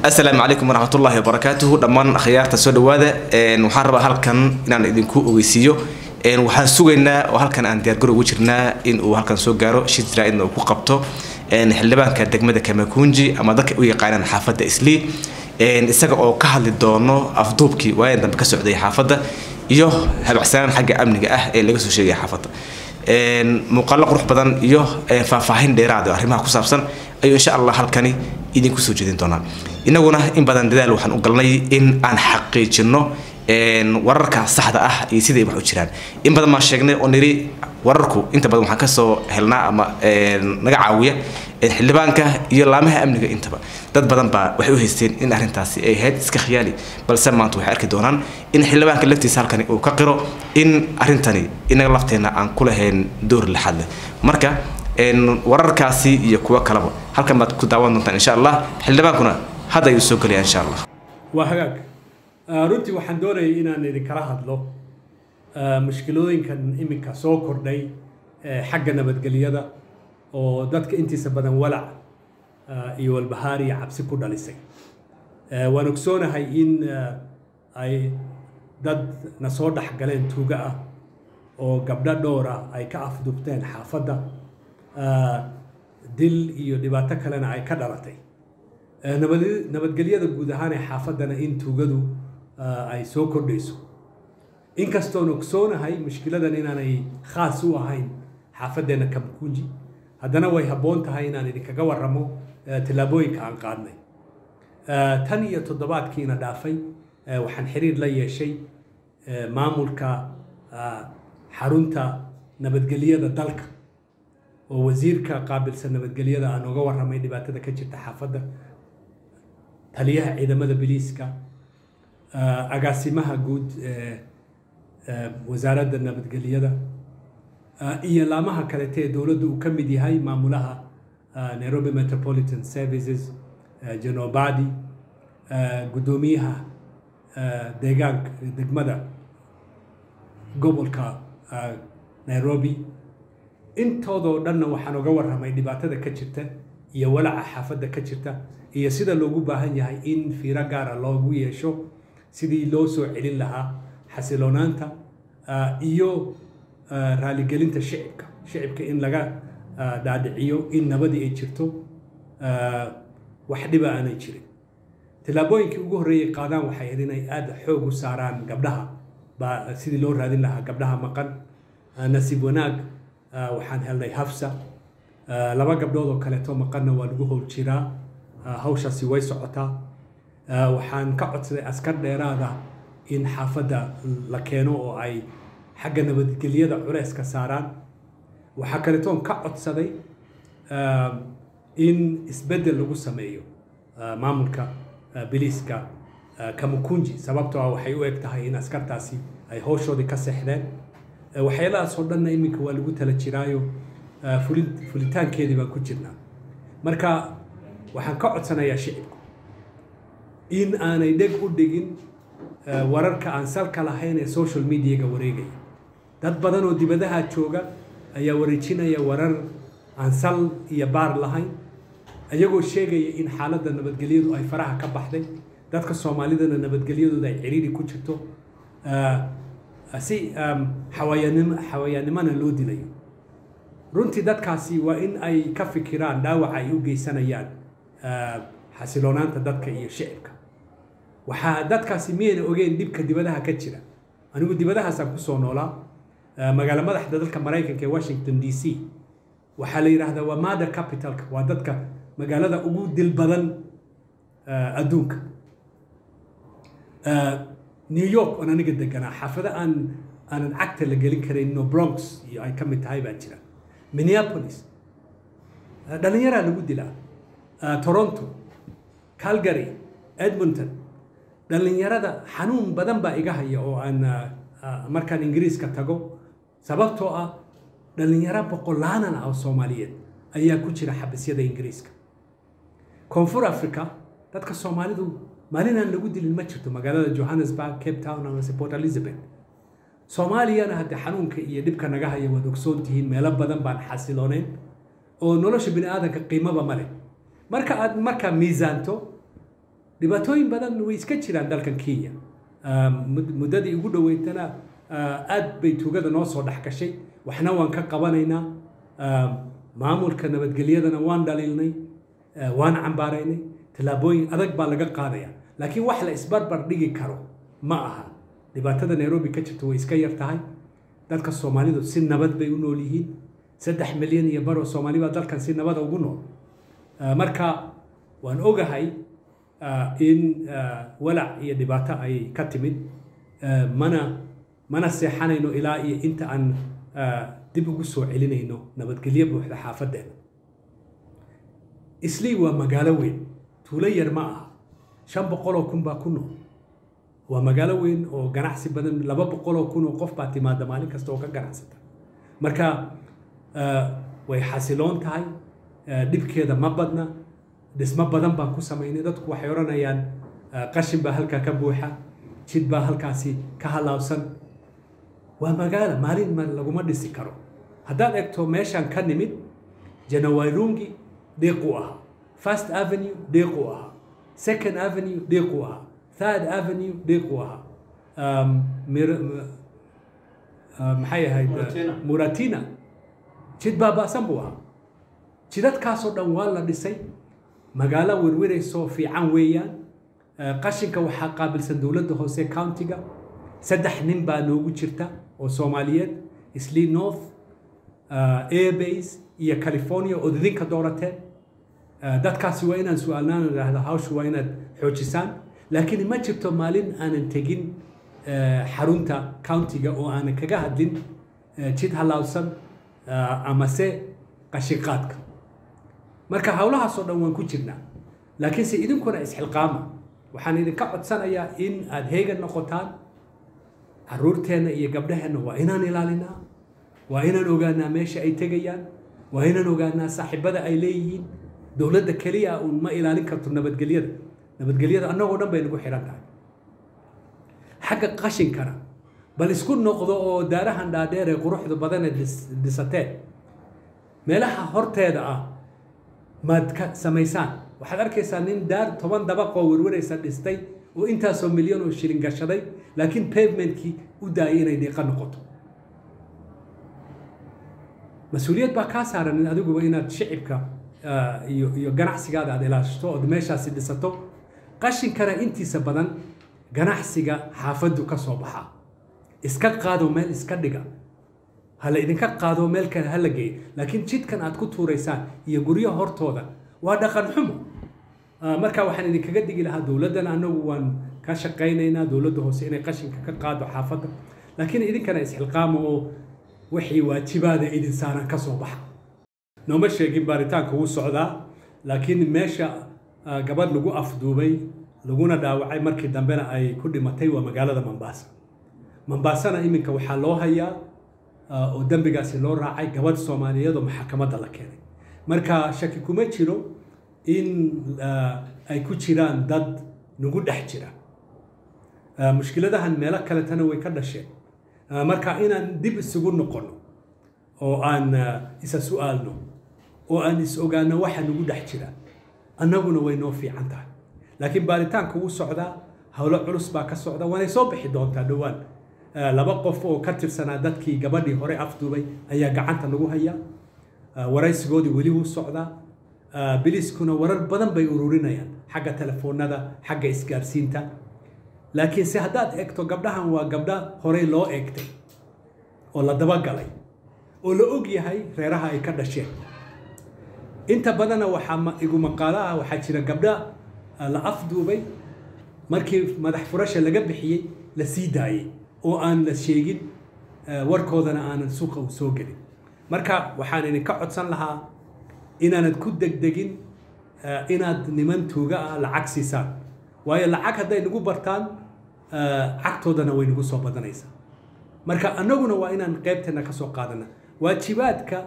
asalaamu calaykum waraxmatullaahi wabarakaatuhu dhammaan akhyaarta soo dhawaada waxaan rabaa halkan inaan idinku ogeysiiyo waxaan sugaynaa oo halkan aan diyaargaro ugu jirnaa in uu halkan soo gaaro shid jaraa'idna uu ku qabto xildhibaanka degmada kamakunji ama dadka u yaqaanaan xaafadda islii isaga oo ka hadli doono afduubkii waayan dambe ka socday xaafadda iyo habacsanaan xagga amniga ah ee laga soo sheegaya xaafadda muuqaallo qurux badan iyo faahfaahin dheeraad oo arrimaha ku saabsan ayuu insha allah halkani idinku soo jeedin doonaa inaguna in badan dadaal waxaan u galnay in aan xaqiijino wararka saxda ah iyo siday wax u jiraan in badan baan sheegnay oo niri wararku inta badan waxaan kasoo helnaa ama naga caawiya xildhibaanka iyo laamaha amniga intaba dad badan baa waxay u haysteen in arrintaasi ay ahayd iska khiyaali balse maanta waxay arki doonaan in xildhibaanka laftiisa halkani uu ka qiro in arrintani inaga lafteenna aan ku lahayn door laxad leh marka wararkaasi iyo kuwo kaleba halkan baad ku daawan doontaan insha allah xildhibaankuna hadda ayuu soo gelaya insha allah waa hagaag runtii waxaan doonayay inaan idinkala hadlo mushkilooyinkan iminka soo kordhay xagga nabadgelyada oo dadka intiisa badan walac iyo walbahaar iyo cabsi ku dhalisay waan ogsoonahay in ay dad na soo dhex galeen tuuga ah oo gabdho dhowr ah ay ka afdubteen xaafadda dil iyo dhibaato kalena ay ka dhalatay nabadgelyada guud ahaan ee xaafaddana in tuugadu ay soo kordhayso inkastoon ogsoonahay mushkiladan inaanay khaas u ahayn xaafaddeena kamkunji haddana way habboon tahay inaan idinkaga warramo tallaabooyinka aan qaadnay tan iyo toddobaadkiina dhaafay waxaan xiriir la yeeshay maamulka xarunta nabadgelyada dalka oo wasiirka qaabilsan nabadgelyada aan uga warramay dhibaatada ka jirta xaafadda taliyaha ciidamada biliiska agaasimaha guud wasaaradda nabadgelyada iyo laamaha kalete ee dowladda uu ka mid yahay maamulaha nairobi metropolitan services janobadi guddoomiyaha deegaanka degmada gobolka nairobi intoodoo dhanna waxaan uga warramay dhibaatada ka jirta iyo walaca xaafadda ka jirta iyo sida loogu baahan yahay in fiiro gaara loogu yeesho sidii loo soo celin lahaa xasiloonaanta iyo raaligelinta shicibka shicibka in laga dhaadhiciyo in nabadii ay jirto wax dhiba aanay jirin tallaabooyinkii ugu horreeyay qaadaan waxay ahayd inay aada xoog u saaraan gabdhaha baa sidii loo raadin lahaa gabdhaha maqan nasiib wanaag waxaan helnay hafsa laba gabdhood oo kaleeto maqanna waa lagu howl jiraa hawshaasi way socotaa waxaan ka codsaday askar dheeraada in xaafadda la keeno oo ay xagga nabadgelyada culeyska saaraan waxaa kaletoon ka codsaday in isbeddel lagu sameeyo maamulka biliiska kamukunji sababtoo ah waxay u eg tahay in askartaasi ay howshoodii ka seexdeen waxyaalahaas oo dhanna iminka waa lagu tala jiraayo fulitaankeedii baan ku jirnaa marka waxaan ka codsanayaa shicibku in aanay dheg u dhigin wararka aan salka lahayn ee social mediaga wareegaya dad badan oo dibadaha jooga ayaa wareejinaya warar aan sal iyo baar lahayn ayagoo sheegaya in xaaladda nabadgelyadu ay faraha ka baxday dadka soomaalidana nabadgelyadooda ay ciriiri ku jirto si xawayaannimona loo dilayo runtii dadkaasi waa in ay ka fikiraan dhaawaca ay u geysanayaan xasiloonaanta dadka iyo shicibka waxaa dadkaasi miyayna ogeyn dhibka dibadaha ka jira anigu dibadahaasaan kusoo noolaa magaalo madaxda dalka maraykanka ee washington d c waxaa la yidhaahdaa waa mother capitalka waa dadka magaalada ugu dil badan adduunka new york oon aniga deganaa xaafado aan aanan cagta la gelin karayn no bronx iyo ay ka mid tahay baa jira minneapolis dhalinyaraa lagu dilaa toronto calgary edmonton dhallinyarada xanuun badan baa iga haya oo aan markaan ingiriiska tago sababtoo ah dhallinyaro boqolaanan ah oo soomaaliyeed ayaa ku jira xabisyada ingiriiska koonfur africa dadka soomaalidu maalinaan lagu dilin ma jirto magaalada johannesburg cape town amase port elizabeth soomaaliyana haddee xanuunka iyo dhibka naga haya waad ogsoon tihiin meelo badan baan xasiloonayn oo nolosha bini aadanka qiimaba ma leh marka aad markaa miisaanto dhibaatooyin badan way iska jiraan dalkan kenya muddadii ugu dhoweytana aad bay tuugada noo soo dhex gashay waxna waan ka qabanaynaa maamulka nabadgelyadana waan dhaliilnay waan cambaaraynay tallaabooyin adag baa laga qaadaya laakiin wax la isbarbar dhigi karo ma aha dhibaatada nairobi ka jirta way iska yar tahay dadka soomaalidu si nabad bay u nool yihiin saddex milyan iyo baroo soomaali baa dalkan si nabada ugu nool marka waan ogahay in walac iyo dhibaato ay ka timid mana mana seexanayno ilaa iyo inta aan dib ugu soo celinayno nabadgelyo buuxda xaafaddeena islii waa magaalo weyn tuulo yar ma aha shan boqoloo kun baa ku nool waa magaalo weyn oo ganacsi badan laba boqoloo kun oo qof baa timaada maalin kasta oo ka ganacsata marka way xasiloon tahay dhibkeeda ma badna dhismo badan baan ku samaynay dadku waxay odhanayaan qashin baa halkaa ka buuxa jid baa halkaasi ka halaabsan waa magaalo maalin ma laguma dhisi karo haddaad egto meeshaan ka nimid janawairungi dhiiquu ahaa first avenue dhiiquu ahaa second avenue dhiiquu ahaa third avenue dhiiquu ahaa maxay ahayd muratina jid baaba'san buu ahaa jidadkaasoo dhan waa la dhisay magaalo werweraysoo fiican weeyaan qashinka waxaa qaabilsan dowladda hoose countiga saddex nin baa noogu jirta oo soomaaliyeed islii north airbase iyo california ood idinka doorateen dadkaasi waa inaan su-aalnaan idhaahdo hawshu waa inaad xoojisaan laakiin ma jirto maalin aanan tegin xarunta countiga oo aanan kaga hadlin jid halaabsan amase qashinqaadka marka howlahaasoo dhan waan ku jirnaa laakiinse idinkuna isxilqaama waxaan idinka codsanayaa in aad heegan noqotaan caruurteenna iyo gabdhaheenna waa inaan ilaalinaa waa inaan ogaanaa meesha ay tegayaan waa inaan ogaanaa saaxiibada ay leeyihiin dowladda keliya uun ma ilaalin karto nabadgelyada nabadgelyada annagoo dhan bay nagu xidhan tahay xagga qashinkana bal isku noqdo oo daarahan dhaadheer ee quruxda badan ee dhisateen meelaha horteeda ah maad ka samaysaan waxaad arkaysaa nin daar toban dabaqoo werwaraysa dhistay oo intaasoo milyan oo shilin gashaday laakiin pavementkii u daayay inay dhiiqa noqoto mas-uuliyad baa kaa saaran in adiguba inaad shicibka iyo iyo ganacsigaada aad ilaashato ood meeshaasi dhisato qashinkana intiisa badan ganacsiga xaafaddu ka soo baxaa iska qaado meel iska dhiga hala idinka qaado meel kale hala geeyo laakiin jidkan aad ku tuuraysaan iyo guryo hortooda waa dhaqan xumo marka waxaan idinkaga digi lahaa dowladdana annagu waan ka shaqaynaynaa dowladda hoose inay qashinka ka qaado xaafadda laakiin idinkana isxilqaamo oo wixii waajibaada idin saaran ka soo baxa nooma sheegin baaritaanka wuu socdaa laakiin meesha gabadh lagu afduubay laguna dhaawacay markii dambena ay ku dhimatay waa magaalada mombasa mombasana iminka waxaa loo hayaa oo dembigaasi loo raacay gabadh soomaaliyeed oo maxakamadda la keenay marka shaki kuma jiro in ay ku jiraan dad nagu dhex jira mushkiladahan meelo kaletana way ka dhasheen marka inaan dib isugu noqono oo aan isa su'aalno oo aan is ogaano waxa nagu dhex jira annaguna way noo fiican tahay laakiin baaritaanka wuu socdaa howlo culus baa ka socda waanay soo bixi doontaa dhowaan laba qof oo ka tirsanaa dadkii gabadhii hore afduubay ayaa gacanta lagu hayaa waraysigoodii weli wuu socdaa biliskuna warar badan bay ururinayaan xagga telefoonada xagga isgaarsiinta laakiinse haddaad egto gabdhahan waa gabdha horey loo eegtay oo la dabagalay oo la og yahay reeraha ay ka dhasheen inta badanna waxaa igu maqaalo ah waxaa jira gabdha la afduubay markii madax furasha laga bixiyey la sii daayey oo aan la sheegin warkoodana aanan suuqa u soo gelin marka waxaan idinka codsan lahaa inaanad ku degdegin inaad niman tuuga ah lacag siisaan waayo lacag hadday nagu bartaan cagtoodana way nagu soo badanaysaa marka annaguna waa inaan qaybteena ka soo qaadana waajibaadka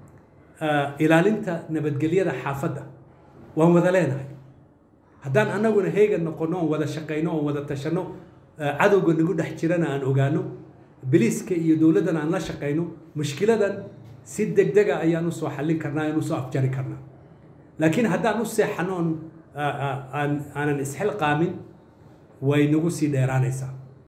ilaalinta nabadgelyada xaafadda waan wada leenahay haddaan annaguna heegan noqono oon wada shaqayno oon wada tashanno cadowga nagu dhex jirana aan ogaano biliiska iyo dowladdana aan la shaqayno mushkiladan si degdega ayaan usoo xallin karnaa aan usoo afjari karnaa laakiin haddaan u seexano oon aan aanan isxilqaamin way nagu sii dheeraanaysaa